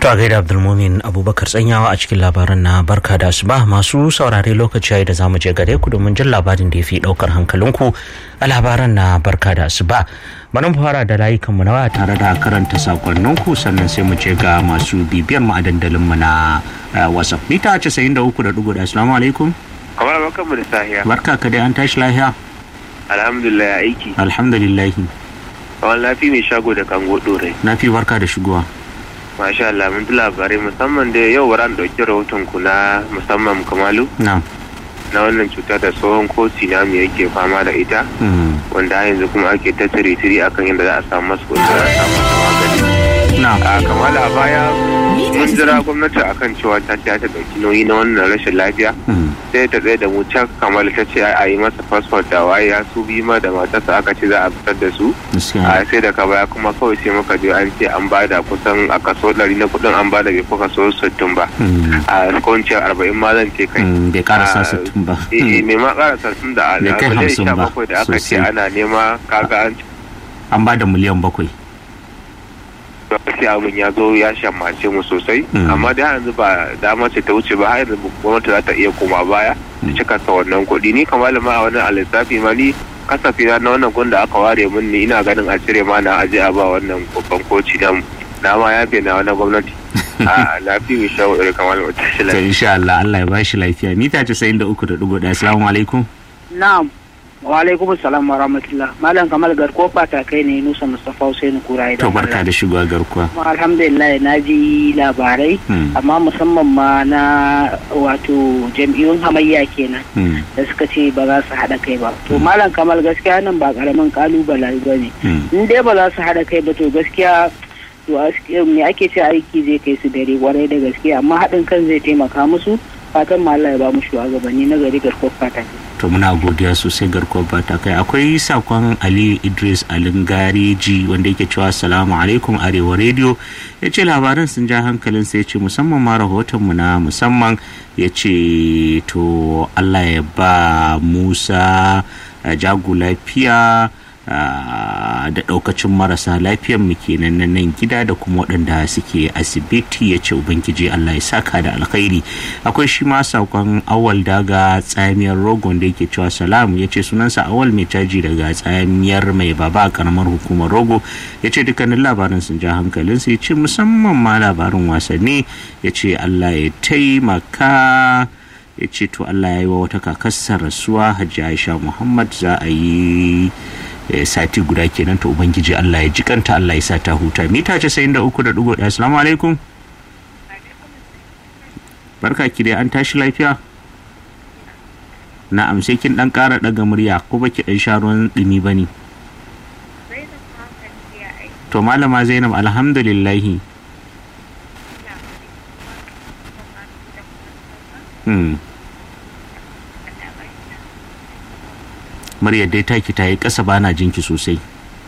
To a gaida Abdulmumin Abubakar tsanyawa a cikin labaran na barka da asuba masu saurare lokaci yayi da zamu je gare ku domin jin labarin da ya fi daukar hankalinku a labaran na barka da asuba. Bari mu fara da layukanmu na waya tare da karanta sakonninku sannan sai mu je ga masu bibiyar mu a dandalin mu na WhatsApp. Mita 93.1 Assalamu alaikum. Kamar barkan mu da sahiya. Barka ka dai an tashi lafiya. Alhamdulillah aiki. Alhamdulillah. Kamar lafi mai shago da kango dore. Na fi barka da shigowa. Masha Allah mun ji labarai musamman da yau ran dauki rahoton ku na musamman Kamalu Na'am. na wannan cuta da tsohon koci na mu yake fama da ita Mm. wanda har yanzu kuma ake ta tiri akan yadda za a samu masu kuɗi za a samu masa magani. Na'am. A kamala a baya mun jira gwamnati akan cewa ta ce ta dauki nauyi na wannan rashin lafiya Mm. sai ta tsaye da mu can kamala ta ce a yi masa fasfot da waye ya su bi ma da matarsa aka ce za a fitar da su Gaskiya. a sai daga baya kuma kawai sai muka je an ce an bada kusan a kaso ɗari na kuɗin an bada bai fi kaso sittin ba Mm. a kwanciyar arba'in ma zan ce kai Mm, bai karasa Ah, sittin ba. eh mai ma karasa sun da Bai kai miliyan hamsin sha ba, bakwai da aka ce sosai. ana nema kaga an An ba da miliyan bakwai. sai abin ya zo ya shammace mu sosai Mm. amma da yanzu ba dama ce ta wuce ba har yanzu gwamnati za ta iya koma baya ta cika sa wannan kuɗi ni kamar ma a wani a lissafi ma ni kasafi na na wannan gun da aka ware min ni ina ganin a cire ma na aje a ba wannan babban koci na na ma ya na wani gwamnati a lafi mai shawo irin kamar wata shi To insha Allah Allah ya bashi lafiya. Mita 93.1 Assalamu alaikum. Na'am. Wa alaikum salam wa rahmatullah. Malam Kamal Garko fata kai ne Nusa Mustafa Hussein Kura To barka da shigowa garkuwa. Kuma alhamdulillah na ji labarai Hmm. amma musamman ma na wato jam'iyyun hamayya kenan Mm. da suka ce ba za su haɗa kai ba. To Malam Kamal gaskiya nan ba ƙaramin ƙalubale ba ne. Mm. In dai ba za su haɗa kai ba to gaskiya to as- me ake ce aiki zai kai su dare kwarai da gaske amma haɗin kan zai taimaka musu fatan ma Allah ya ba mu shugabanni na gari garko fata. To muna godiya sosai garkuwar bata kai akwai sakon Ali Idris Alingareji wanda yake cewa salamu alaikum Arewa Radio ya ce labaran sun ja hankalin sai ya ce musamman ma rahotonmu na musamman ya ce to Allah ya ba Musa uh, jagu lafiya uh, da daukacin marasa lafiyan mu kenan na nan gida da kuma waɗanda suke asibiti ya ce ubangiji Allah ya saka da alkhairi akwai shi ma sakon awal daga tsamiyar rogon da yake cewa salam ya ce sunansa awal mai caji daga tsamiyar mai baba a karamar hukumar rogo ya ce dukkanin labarin sun ja hankalinsa ya ce musamman ma labarin wasanni ya ce Allah ya taimaka ya ce to Allah ya yi wa wata kakasar rasuwa hajji Aisha Muhammad za a yi eh, sati guda kenan to ubangiji Allah ya jikanta Allah ya sa ta huta mita 93.1 assalamu alaikum barka ki dai an tashi lafiya na'am sai kin dan kara daga murya ko baki dan sha ruwan dumi bane to malama Zainab alhamdulillahi hmm muryar dai taki ta yi ƙasa bana jinki sosai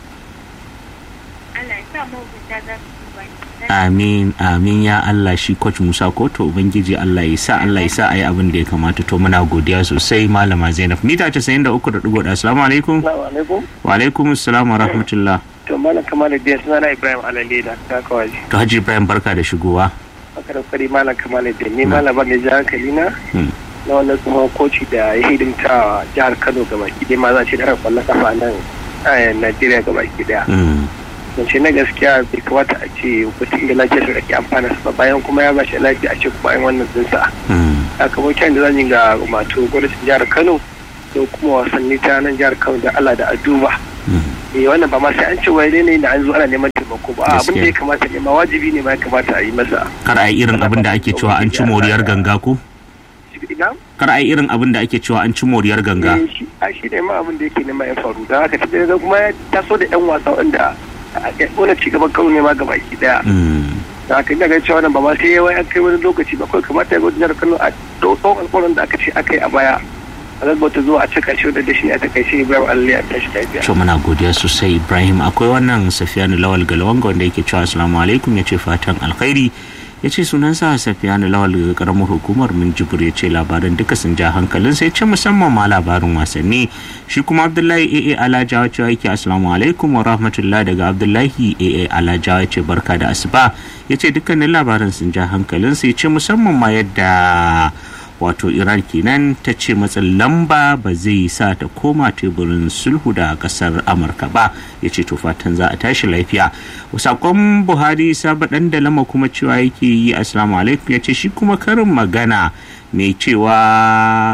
amin amin ya Allah shi coach Musa ko to ubangiji Allah ya sa Allah ya sa ayi abin da ya kamata to muna godiya sosai malama Zainab mita 93.1 assalamu alaikum Assalamu alaikum. wa alaikum assalam wa rahmatullah To malam Kamal da suna na Ibrahim Alale da ta kawai. to Haji Ibrahim barka da shigowa Aka da kwari malam Kamal da ni malama mai jihar Kalina Hmm. na wannan tsohon koci da ya hidimta jihar Kano gaba ki dai ma za ce da kwallon kafa nan a Najeriya gaba ki daya. Mm, Mace na gaskiya bai kamata a ce mutum da lafiyar da ake amfana sa ba bayan kuma ya ba shi lafiya a ce kuma yin wannan dinsa. mm, Sakamakon da zan yi ga mato gwamnatin jihar Kano da kuma wasanni ta nan jihar Kano da Allah da Aduba. mm. eh wannan ba ma sai an ce wai ne da an zo ana neman taimako ba abin da ya Gaskiya. kamata ne ma wajibi ne ma ya kamata a yi masa kar a yi irin abin da ake cewa an ci moriyar ganga ko ina kar a yi irin abin da ake cewa an ci moriyar ganga eh shi a shi ne ma abin da yake nema ya faru da haka tafiya da kuma ya taso da yan wasa wanda wani ci gaban kano ne ma gaba ki daya Mm, da haka ina ganin cewa nan ba ma sai yawa an kai wani lokaci ba kawai kamata ya gwada kano a tsawon alƙawarin da aka ce aka yi a baya a gaggauta zuwa a cika shi da shi a takaice ibrahim alli a tashi lafiya to muna godiya sosai Ibrahim akwai wannan Safiyanu Lawal Galwanga wanda yake cewa assalamu alaikum ya ce fatan alkhairi ya ce sunansa safiyanu lawal daga karamar hukumar minjibir ya ce labaran duka sun ja hankalin sai ce musamman ma labarin wasanni shi kuma abdullahi aa alajawa cewa yake assalamu alaikum wa rahmatullah daga abdullahi aa alajawa ce barka da asuba ya ce dukkanin labaran sun ja hankalin sai ce musamman ma yadda wato iran kenan ta ce matsin lamba ba zai sa ta koma teburin sulhu da kasar amurka ba ya ce fatan za a tashi lafiya sakon buhari saba dan da lama kuma cewa yake yi assalamu alaikum ya ce shi kuma karin magana mai cewa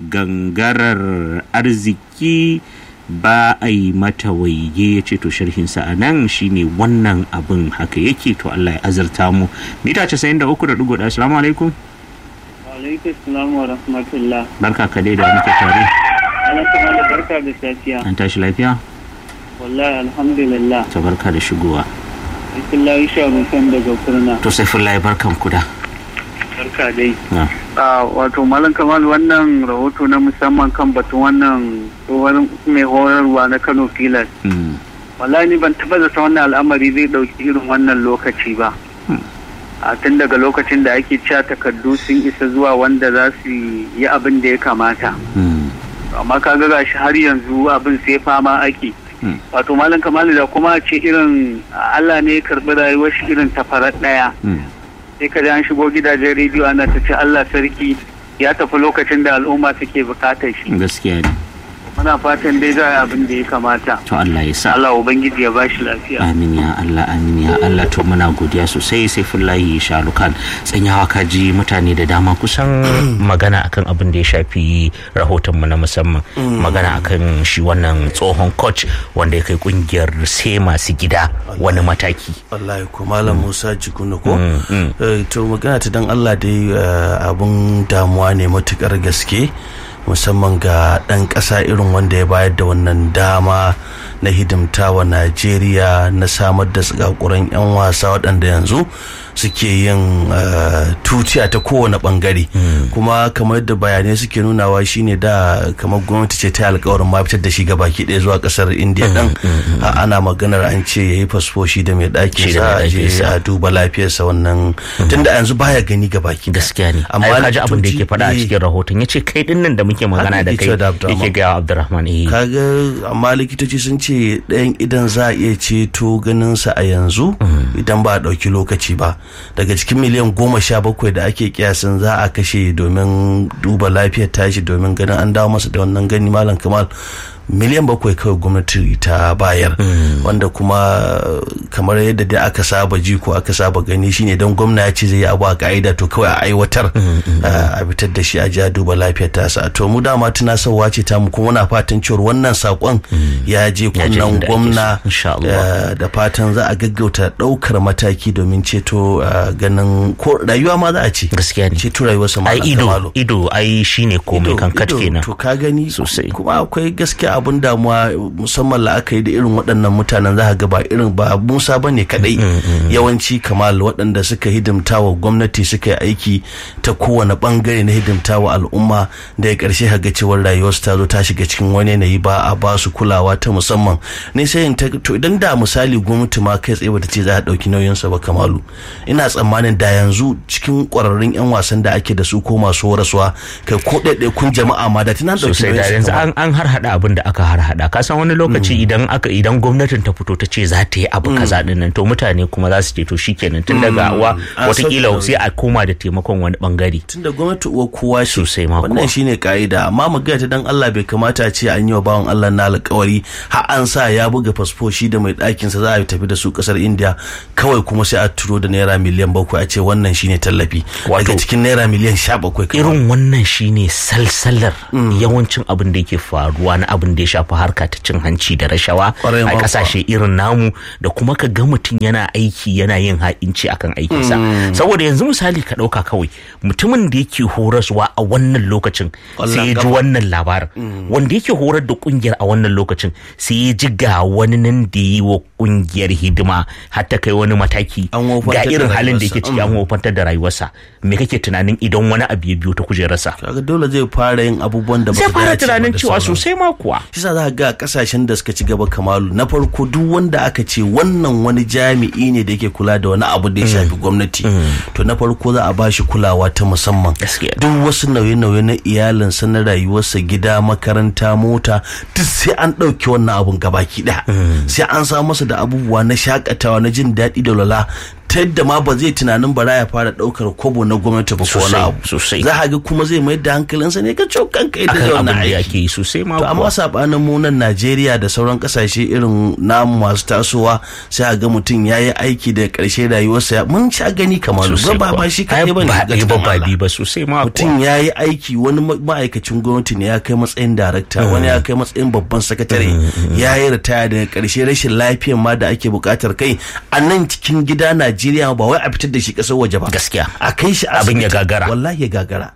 gangarar arziki ba a yi mata waige ya ce to sharhinsa a nan shine wannan abin haka yake to allah ya azarta mu mita 93.1 assalamu alaikum alaikum salam wa rahmatullah barka ka dai da muke tare Allah ta da barka da safiya an tashi lafiya wallahi alhamdulillah to barka da shigowa Bismillah sha rufan daga kurna to sai fullahi barkan ku da barka dai na a wato malam kamal wannan rahoto na musamman kan batun wannan tsohon mai horarwa na Kano Filas mm, wallahi ni ban taba zata wannan al'amari zai dauki irin wannan lokaci ba a tun daga lokacin da ake cewa takardu sun isa zuwa wanda za su yi abin da ya kamata mm, amma ka ga gashi har yanzu abin sai fama ake Mm. wato malam kamalu da kuma ce irin Allah ne ya karbi rayuwar shi irin ta farar daya mm. sai ka ji an shigo gidajen rediyo ana ta ce Allah sarki ya tafi lokacin da al'umma suke bukatar shi gaskiya ne muna fatan dai za a yi abin da ya kamata to Allah ya sa Allah ubangiji ya bashi lafiya amin ya Allah amin ya Allah to muna godiya sosai sai fullahi shalukan tsanyawa kaji mutane da dama kusan magana akan abin da ya shafi rahoton mu na musamman magana akan shi wannan tsohon coach wanda ya kai kungiyar sai masu gida wani mataki wallahi ko malam musa jikunu ko Mm, mm. Eh, to magana ta dan allah dai eh, abun damuwa ne matukar gaske musamman ga ɗan ƙasa irin wanda ya bayar da wannan dama na hidimta wa najeriya na samar da tsakakuran 'yan wasa waɗanda yanzu suke yin eh, tutiya ta kowane ɓangare kuma kamar da bayanai suke nunawa shine da kamar gwamnati ce ta yi alkawarin ma fitar da shi ga baki ɗaya zuwa ƙasar indiya ɗan a- ana maganar an ce ya yi fasfo shi da mai ɗakin Shi da sa mai a je ɗakin sa. a duba lafiyarsa wannan tunda yanzu baya gani ga baki ɗaya. gaskiya ne Amma amma kaji abin da likitoci- yake faɗa a eh. cikin rahoton ya ce kai dinnan da muke magana da yake kai cewa da Abdurrahman. yake gaya wa Abdurrahman eh kaga amma likitoci sun ce ɗayan idan za a iya ceto ganinsa a yanzu idan ba a ɗauki lokaci ba daga cikin miliyan goma sha bakwai da ake kiyasin za a kashe domin duba lafiyar tashi domin ganin an dawo masa da wannan gani malam kamal miliyan bakwai kawai gwamnati ta bayar wanda kuma kamar yadda dai aka saba ji ko aka saba gani shine don gwamna ya ce zai yi abu a ka'ida to kawai a aiwatar uh, a fitar da shi a ji a duba lafiyar tasa to mu dama tunasarwa ce ta mu kuma muna fatan cewar wannan sakon ya je Ya je kunnan inda ake gwamna so, insha Allah. uh, da fatan za a gaggauta daukar mataki domin ceto uh, ganin ko rayuwa ma za a ce gaskiya ne ceto rayuwarsa ai Malam ido Kamalu. ido ai shine komai Ido- kankat ido, kenan to ka gani Sosai. kuma akwai gaskiya abun damuwa musamman la'akari da irin waɗannan mutanen za ka ga ba irin ba musa ba ne kadai yawanci kamal waɗanda suka hidimta wa gwamnati suka yi aiki ta kowane bangare na hidimta wa al'umma da ya ƙarshe ka ga cewar rayuwarsu ta zo ta shiga cikin wani yanayi ba a ba su kulawa ta musamman ne sai in ta to idan da misali gwamnati ma kai tsaye bata ce za a ɗauki nauyinsa ba kamalu ina tsammanin da yanzu cikin ƙwararrun 'yan wasan da ake da su ko masu horaswa kai ko ɗaiɗaikun jama'a ma da tunan ɗauki sosai da nauyinsa yanzu Kamalu. an an har hada abin da aka har hada ka san wani lokaci idan aka idan gwamnatin ta fito ta ce za ta yi abu kaza din nan to mutane kuma za su ce to shikenan tun daga wa An watakila sauke sai a koma da taimakon wani bangare tunda gwamnati uwa kowa ce Sosai ma kuwa. wannan shine ka'ida amma mu gaya ta dan Allah bai kamata a ce an yi wa bawan Allah na alƙawari har an sa ya buga fasfo shi da mai ɗakin sa za a tafi da su ƙasar India kawai kuma sai a turo da naira miliyan bakwai a ce wannan shine tallafi Wato- daga cikin naira miliyan sha bakwai kawai. irin wannan shine salsalar yawancin abin da yake faruwa na abin da ya shafi harka ta cin hanci da rashawa Ƙwarai ma a kuwa. kasashe irin namu da kuma ka ga mutum yana aiki yana yin ha'inci akan aikinsa saboda yanzu misali ka ɗauka kawai mutumin da yake horaswa a wannan lokacin Ƙwallon sai ya ji ƙafa. wannan labarin wanda yake horar da kungiyar a wannan lokacin sai ya ji ga wani nan da yi wa kungiyar hidima har ta kai wani mataki An wofantar ga da irin halin da yake rayuwarsa. ciki an wofantar da rayuwarsa me kake tunanin idan wani abu ya biyo ta kujerarsa kaga dole zai fara yin abubuwan da ba zai su fara dace ba tunanin da cewa sauransu. sosai ma kuwa shi sa za ga kasashen da suka ci gaba kamalu na farko duk wanda aka ce wannan wani jami'i ne da yake kula da wani abu da ya shafi gwamnati to na farko za a ba shi kulawa ta musamman duk wasu nauye-nauye na iyalinsa na rayuwarsa gida makaranta mota duk sai an ɗauki wannan abun gabaki ɗaya sai an samu masa da abubuwa na shakatawa na jin daɗi da lala ta yadda ma ba zai tunanin bara ya fara daukar kobo na gwamnati ba ko wani abu sosai za a ga kuma zai mai da hankalinsa ne ka cokan kai da wannan aiki aiki yi sosai ma to amma sabanin mu nan Najeriya da sauran kasashe irin namu masu tasowa sai a ga mutum ya yi aiki da karshe rayuwarsa mun sha gani kamar ba ba shi kai ba ne ba ba bi ba sosai ma mutum ya yi aiki wani ma'aikacin gwamnati ne ya kai matsayin darakta wani ya kai matsayin babban sakatare ya yi ritaya daga karshe rashin lafiyan ma da ake bukatar kai a nan cikin gida Najeriya Najeriya ba wai a fitar da shi kasar waje ba gaskiya a kai shi abin ya gagara wallahi ya gagara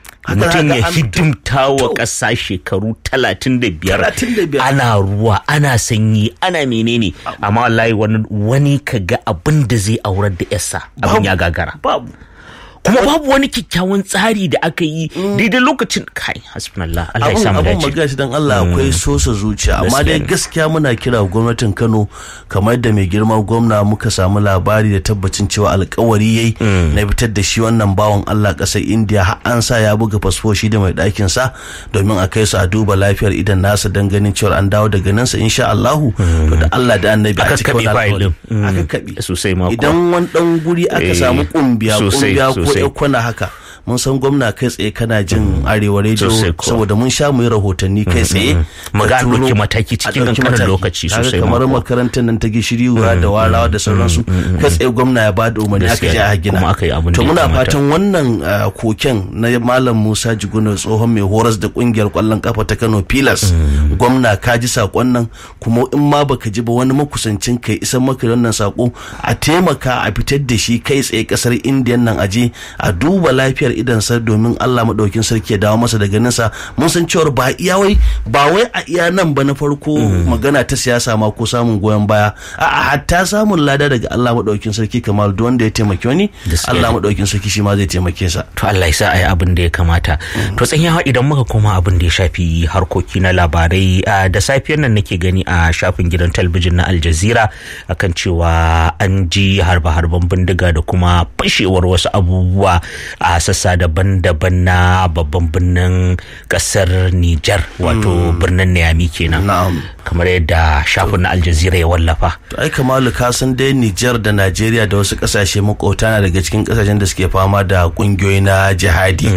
mutum ya hidimta wa ƙasa shekaru talatin da biyar ana ruwa ana sanyi ana menene amma wallahi wani ka ga abin da zai aurar da yasa abin ya gagara babu kuma babu wani kyakkyawan tsari da aka yi daidai lokacin kai hasbunallah Allah ya samu dace abun magashi dan Allah akwai sosa zuciya amma dai gaskiya muna kira gwamnatin Kano kamar da mai girma gwamna muka samu labari da tabbacin cewa alkawari yayi na fitar da shi wannan bawan Allah kasar India har an sa ya buga fasfo shi da mai ɗakin sa domin a kai su a duba lafiyar idan nasa dan ganin cewa an dawo daga nan sa insha Allah to da Allah da annabi a cikin wannan aka kabi sosai ma idan wani dan guri aka samu kumbiya kumbiya ko ya kwana haka mun san gwamna kai tsaye kana jin arewa rediyo saboda mun sha mu yi rahotanni kai tsaye mu ga ɗauki mataki cikin kankanin lokaci sosai kamar makarantar nan ta gishiri da warawa da sauransu kai tsaye gwamna ya bada umarni aka je a gina to muna fatan wannan koken na malam Musa Jiguna tsohon mai horas da kungiyar kwallon kafa ta Kano Pilas gwamna ka ji sakon nan kuma in ma baka ji ba wani makusancin kai isan maka wannan sako a taimaka a fitar da shi kai tsaye kasar indiyan nan aje a duba lafiyar idansa domin Allah maɗaukin sarki ya dawo masa da ganinsa mun san cewar ba iya wai ba wai a iya nan ba na farko magana ta siyasa ma ko samun goyon baya a hatta samun lada daga Allah maɗaukin sarki kamar duk wanda ya taimaki wani Allah maɗaukin sarki shi ma zai taimake sa to Allah ya sa ayi abin da ya kamata to tsanyawa idan muka koma abin da ya shafi harkoki na labarai da safiyar nan nake gani a shafin gidan talabijin na Al Jazeera akan cewa an ji harba-harban bindiga da kuma fashewar wasu abubuwa a sassa daban-daban na babban birnin kasar Nijar wato birnin Niamey kenan kamar yadda shafin na Al Jazeera ya wallafa to ai kamalu ka san dai Nijar da Najeriya da wasu kasashe makota na daga cikin kasashen da suke fama da kungiyoyi na jihadi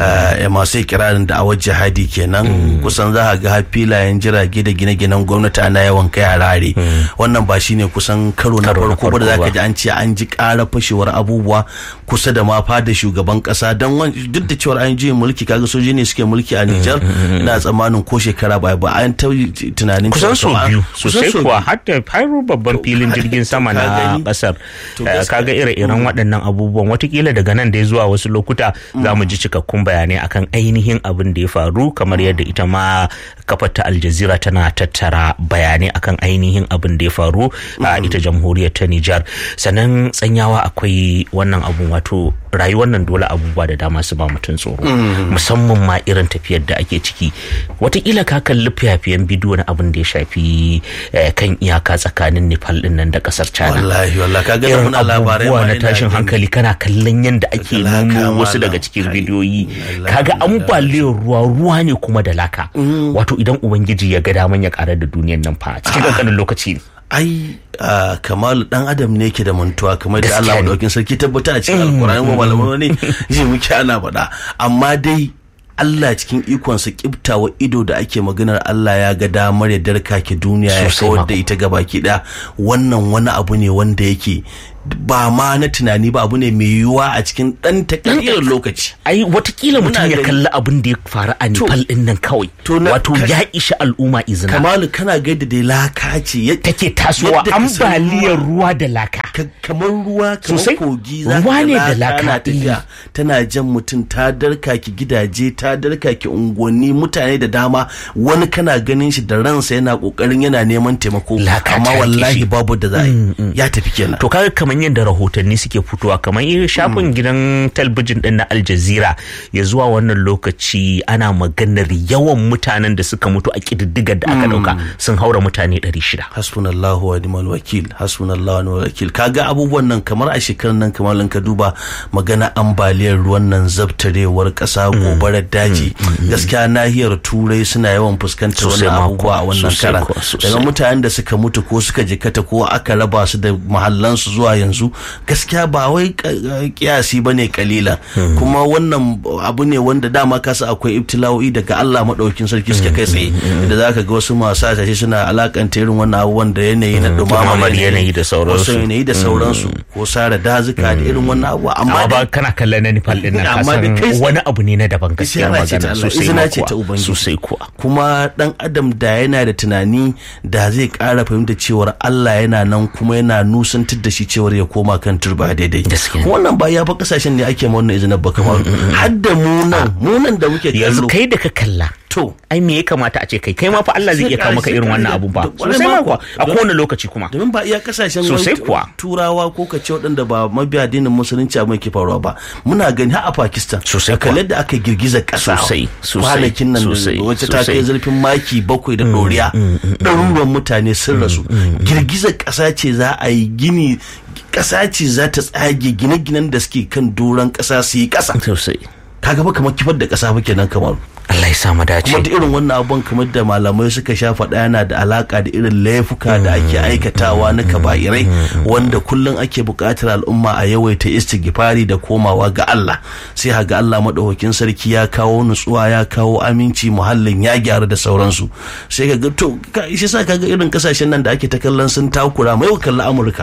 masu kirarin da awar jihadi kenan kusan za a ga filayen jirage da gine-ginen gwamnati ana yawan kai harare wannan ba shine kusan karo na farko ba da zaka ji an ce an ji ƙara fashewar abubuwa kusa da ma fada shugaban kasa don duk da cewar an juyin mulki kaga soji ne suke mulki a Nijar na tsammanin ko shekara ba ba an ta tunanin kusan so biyu sosai kuwa har da faru babban filin jirgin sama na kasar kaga ire-iren waɗannan abubuwan watakila daga nan da zuwa wasu lokuta za mu ji cikakkun bayanai akan ainihin abin da ya faru kamar yadda ita ma kafar ta aljazira tana tattara bayanai akan ainihin abin da ya faru a ita jamhuriyar ta Nijar sannan tsanyawa akwai wannan abun wato rayuwar nan dole abubuwa da dama su ba mutum tsoro musamman ma irin tafiyar da ake ciki watakila ka kalli fiyafiyan bidiyo na abin da ya shafi kan iyaka tsakanin nepal din nan da kasar china wallahi wallahi ka ga irin muna labarai abubuwa na tashin hankali kana kallon yadda ake nuno wasu daga cikin bidiyoyi kaga ambaliyar ruwa ruwa ne kuma da laka wato idan ubangiji ya ga daman ya karar da duniyan nan fa cikin kankanin lokaci ne ai uh, kamalu dan adam ne ke da mantuwa kamar da Allah madaukin sarki tabbata a cikin alkurani ko malamai ne ji muke ana faɗa amma dai Allah cikin ikonsa kibtawa ido da ake maganar Allah ya ga damar ya darka ke duniya ya kawar da ita gabaki ɗaya wannan wani abu ne wanda yake ba ma na tunani ba abu ne mai yiwuwa a cikin ɗan takardar lokaci. Ai watakila mutum ya kalli abin da ya faru a Nepal ɗin nan kawai. Wato ya ishi al'umma izina. Kamalu kana gaida da laka ce. Take tasowa ambaliyar ruwa da laka. Kamar ruwa kamar kogi za ruwa ne da laka tafiya tana jan mutum ta darka ki gidaje ta darka ki unguwanni mutane da dama wani kana ganin shi da ransa yana kokarin yana neman taimako amma wallahi babu da za ya tafi kenan. To kaga kamar kamar yadda rahotanni suke fitowa kamar irin shafin gidan talbijin din na Al Jazeera ya zuwa wannan lokaci ana maganar yawan mutanen da suka mutu a kididdigar da aka dauka sun haura mutane 600 hasbunallahu wa ni'mal wakil hasbunallahu wa ni'mal wakil kaga abubuwan nan kamar a shekarar nan kamar in ka duba magana ambaliyar ruwan nan zabtarewar kasa gobarar daji gaskiya nahiyar turai suna yawan fuskantar Sosai wannan ma abubuwa a kuwa, wannan sosai karan kuwa, sosai. daga mutanen da suka mutu ko suka jikata ko aka raba su da mahallansu zuwa yanzu gaskiya ba wai ka- kiyasi bane kalilan kuma wannan abu ne wanda dama kasa akwai ibtila'o'i daga Allah madaukin sarki suka kai tsaye da zaka ga wasu masu hasashe suna alakanta irin wannan abubuwan da yanayi na dumamar Dumamar yanayi da sauransu. wasu yanayi da sauransu ko sare dazuka da irin wannan abubuwa amma amma dai- ba kana kallon na Nepal din nan ka Amma da kai- san wani abu ne na daban gaskiyar izina ce ta magana Allah sosai izina ma ce ta kuwa ubangiji sosai kuwa kuma dan adam da yana da tunani da zai kara fahimta cewar Allah yana nan kuma yana nusantar da shi cewar ya koma kan turba daidai Gaskiya. Kuma wannan ba ya fa kasashen ne ake ma wannan izinin ba kamar har da mu nan mu nan da muke yanzu kallo kai da ka kalla to ai me ya kamata a ce kai kai ma fa Allah zai iya kawo maka irin wannan abun ba Kwarai sosai ma ma kuwa kuwa. a kowane lokaci kuma domin ba iya kasashen Sosai wani kuwa. turawa ko ka ce waɗanda ba mabiya addinin musulunci abin ke faruwa ba muna gani har a pakistan Sosai da kalle da aka girgiza ƙasa Sosai, sosai, kwanakin nan sosai, wacce ta sosai. kai zurfin maki bakwai da ɗoriya ɗaruruwan mutane sun rasu girgizar ƙasa ce za a yi gini ƙasa ce za ta tsage gine-ginen da suke kan doron ƙasa su yi ƙasa sosai kaga ba kamar kifar da ƙasa ba kenan kamar Allah ya sa mu dace kuma da irin wannan abun kamar da malamai suka sha faɗa yana da alaka da irin laifuka da ake aikatawa na kaba'irai wanda kullum ake buƙatar al'umma a yawaita istighfari da komawa ga Allah sai haga Allah madaukakin sarki ya kawo nutsuwa ya kawo aminci muhallin ya gyara da sauransu sai ka ga to ka- shi sa kaga irin kasashen nan da ake ta kallon sun takura mai kalla Amurka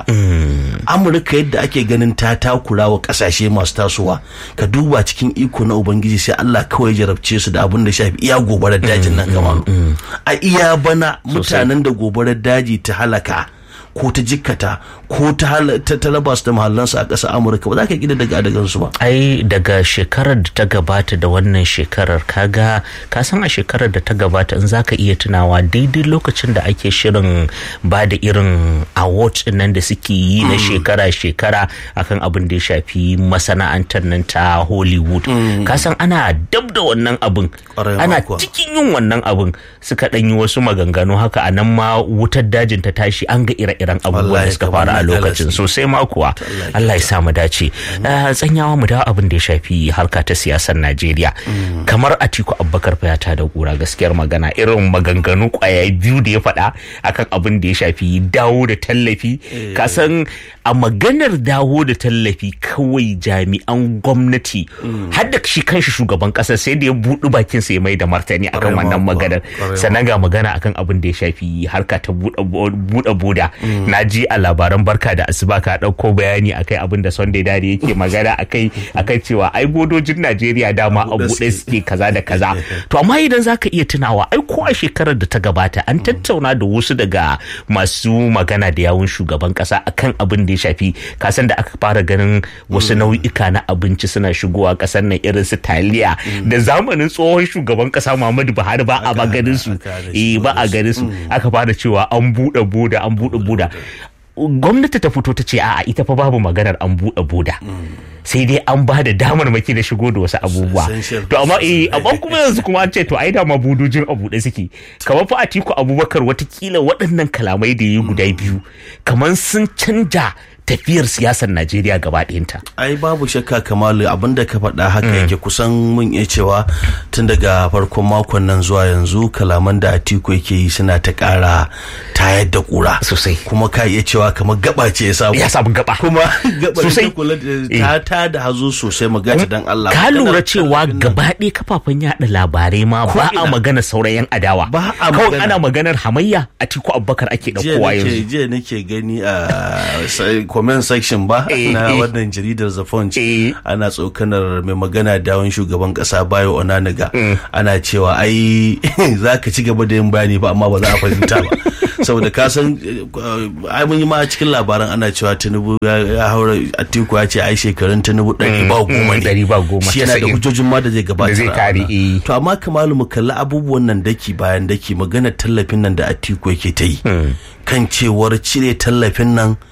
Amurka yadda ake ganin ta takura wa kasashe masu tasowa ka duba cikin iko na ubangiji sai Allah kawai ya jarabce su da abin da shafi iya gobarar dajin nan kamaru a iya bana mutanen da gobarar daji ta halaka ko ta jikkata ko ta hala- ta ta raba su da mahallansu a ƙasar amurka ba za ka gida daga adagansu ba ai daga shekarar da ta gabata da wannan shekarar kaga ka san a shekarar da ta gabata in zaka iya tunawa daidai lokacin da ake shirin ba da irin awards din nan da suke yi na shekara-shekara akan abin da ya shafi masana'antar nan ta hollywood ka san ana dab da wannan abin Ƙwarai ma ana kuwa. cikin yin wannan abin suka ɗan yi wasu maganganu haka a nan ma wutar dajin ta tashi an ga ire-iren abubuwan da Wallahi suka kamar faru a na lokacin galaxy. sosai ma kuwa Allah ya Allah ya sa mu dace Eh, tsanyawa mu dawo abin da ya shafi harka ta siyasar Najeriya kamar Atiku Abubakar fa ya tada gura gaskiyar magana irin maganganu kwaya biyu da ya faɗa akan abin da ya shafi dawo da tallafi ka san a maganar dawo da tallafi kawai jami'an gwamnati har da shi kanshi shugaban ƙasar sai da ya buɗi bakin sa ya mai da martani akan Ƙwarai ma wannan kuwa, maganar ƙwarai ma. sannan ga magana akan abin da ya shafi harka ta buɗe boda na ji a labaran barka da asuba ka ɗauko bayani akai abin da sunday dare yake magana akai akai cewa ai bodojin najeriya dama a buɗe buɗe suke. suke kaza da kaza to amma idan zaka iya tunawa ai ko a shekarar da ta gabata an tattauna da wasu daga masu magana da yawun shugaban kasa akan abin da ya shafi kasan da aka fara ganin wasu nau'ika na abinci suna shigowa kasar nan irin su taliya da zamanin tsohon shugaban kasa Muhammadu Buhari ba a ba ganin su aka hana eh ba a ganin su aka fara cewa an buɗe boda an buɗe boda gwamnati ta fito ta ce a'a ita fa babu maganar an buɗe boda sai dai an ba da damar maki da shigo da wasu abubuwa Essential to amma eh processes. amma kuma yanzu kuma an ce to ai dama budojin a buɗe suke kamar fa Atiku Abubakar watakila waɗannan kalamai da yi guda biyu kamar sun canja tafiyar siyasar Najeriya gaba ɗayanta ai babu shakka kamalu abinda ka faɗa haka yake kusan mun iya cewa tun daga farkon makon nan zuwa yanzu kalaman da atiku yake yi suna ta ƙara tayar da ƙura Sosai. kuma ka iya cewa kamar gaba ce ya samu ya samu gaba kuma gaba Sosai. ta kula da ta ta da hazo sosai magana dan Allah ka Maganar lura cewa tallafin nan. gaba ɗaya kafafen yaɗa labarai ma ba a ina. magana sauran yan adawa Ba a kawai magana. ana maganar hamayya Atiku Abubakar ake jiya ɗaukowa nake yanzu jiya nake gani a sai- comment section ba Eh, na eh. wannan jaridar The Punch Eh. ana tsokanar mai magana da wani shugaban kasa Bayo Onanaga ana cewa ai za ka ci gaba da yin bayani ba amma ba za a fahimta ba saboda ka san eh, ai mun yi ma a cikin labaran ana cewa Tinubu ya ya haura Atiku ya ce ai shekarun Tinubu ɗari ba goma ne ɗari ba goma, shi yana da casa'in. hujjojin ma da zai gabatar Da zai a kare, wannan. eh. to amma kamalu mu kalli abubuwan nan daki bayan daki magana tallafin nan da Atiku yake ta yi kan cewar cire tallafin nan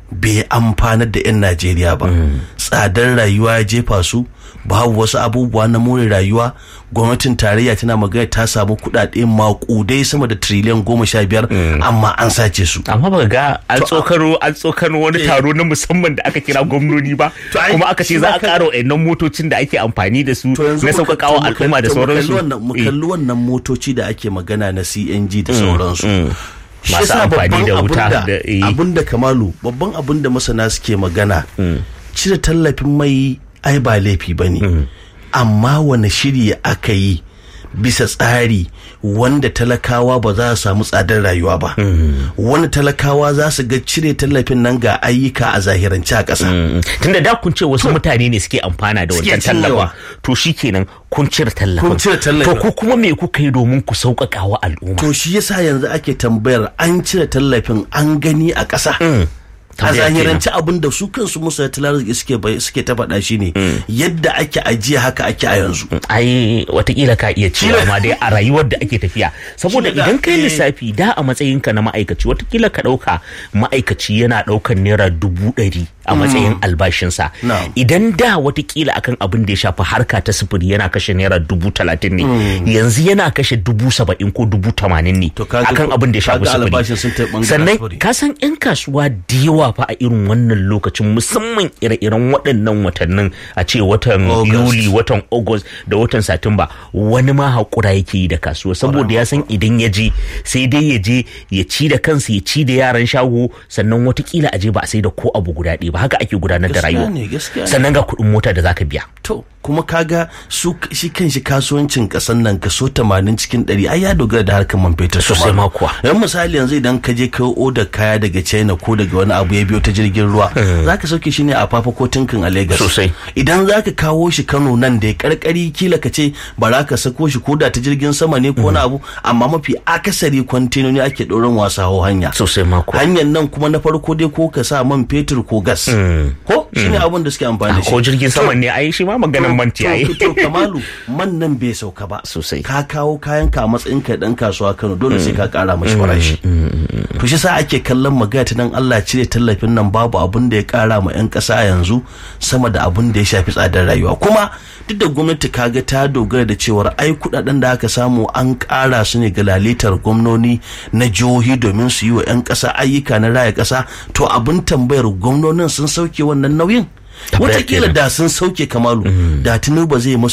bai amfanar da 'yan najeriya ba tsadar rayuwa ya jefa su babu wasu abubuwa na more rayuwa gwamnatin tarayya tana magana ta samu kuɗaɗe makudai sama da triliyan goma sha biyar amma an sace su amma baka ga an tsokano an tsokano wani taro na musamman da aka kira gwamnoni ba To ai, kuma aka ce shi za ma a ka- ƙara wa'annan motocin da ake amfani da su to yanzu na muka- sauƙaƙawa to mu al'umma da kalli- to mu kalli sauransu wannan- mu Eh. kalli wannan motoci da ake magana na CNG da sauransu Shi Masu yasa amfani babban da abin wuta da- da- eh. abin da kamalu babban abin da masana suke magana cire tallafin mai ai ba laifi ba ne amma wani shiri aka yi bisa tsari wanda talakawa ba za su samu tsadar rayuwa ba wani talakawa za su ga cire tallafin nan ga ayyuka a zahirance a ƙasa Mm. tunda da kun ce wasu mutane ne suke amfana da Suke wancan tallafin cinyewa. to shikenan kun cire tallafin Kun cire tallafin. to ku kuma me kuka yi domin ku sauƙaƙa wa al'umma to shi yasa yanzu ake tambayar an cire tallafin an gani a ƙasa a Tambaya zahirance abin da su kansu musa arziki suke bai- suke ta faɗa shi ne yadda ake ajiya haka ake a yanzu ai watakila ka iya cewa ma dai a rayuwar da ake tafiya saboda Shi ne da- idan kai eh. lissafi da a matsayinka na ma'aikaci watakila ka ɗauka ma'aikaci yana ɗaukan naira dubu ɗari a matsayin albashinsa Na'am. idan da watakila akan abin da ya shafi harka ta sufuri yana kashe naira dubu talatin ne yanzu yana kashe dubu saba'in ko dubu tamanin ne To kaga akan ko- abin da ya shafi kaga albashin sun sufuri tafi ɓangaren sannan sufuri. ka san 'yan kasuwa da yawa fa a irin wannan lokacin musamman ire-iren waɗannan watannin a ce watan August. yuli watan august da watan satumba wani ma haƙura yake yi da kasuwa saboda ya san idan ya je sai dai ya je ya ci da kansa ya ci da yaran shago sannan watakila a je ba a sai da ko abu guda ɗaya ba haka ake gudanar da Gaskiya rayuwa ne, gaskiya ne. sannan ga kuɗin mota da zaka biya to kuma kaga su shi kanshi kasuwancin kasan nan kaso 80 cikin 100 ai ya dogara da harkar man fetur Sosai Kamaru. ma kuwa. yan misali yanzu idan ka je ka oda kaya daga china ko daga wani abu ya biyo ta jirgin ruwa zaka sauke shi ne a fafa ko tinkin a lagos Sosai. idan zaka kawo shi kano nan da ya karkari kila ka ce ba za ka sako shi ko da ta jirgin sama ne ko wani abu amma mafi akasari kwantenoni ake ɗoran wasa hau hanya sosai ma kuwa hanyar nan kuma na farko dai ko ka sa man fetur ko gas ko shine abin da suke amfani da shi ko jirgin sama ne ai shi ma maganan manti ai to, to kamalu man nan bai sauka ba Sosai. ka kawo kayan ka a matsayin ka dan kasuwa Kano dole sai ka kara mashi farashi to shi sa ake kallon magana ta nan Allah cire tallafin nan babu abun da ya kara ma yan kasa yanzu sama da abun da ya shafi tsadar rayuwa kuma duk da gwamnati kaga ta dogara da cewar ai kudaden da aka samu an kara su ne ga lalitar gwamnoni na jihohi domin su yi wa yan kasa ayyuka na raya kasa to abin tambayar gwamnonin sun sauke wannan nauyin Tambayar Wataƙila kenan. da sun sauke kamalu da tinubu zai musu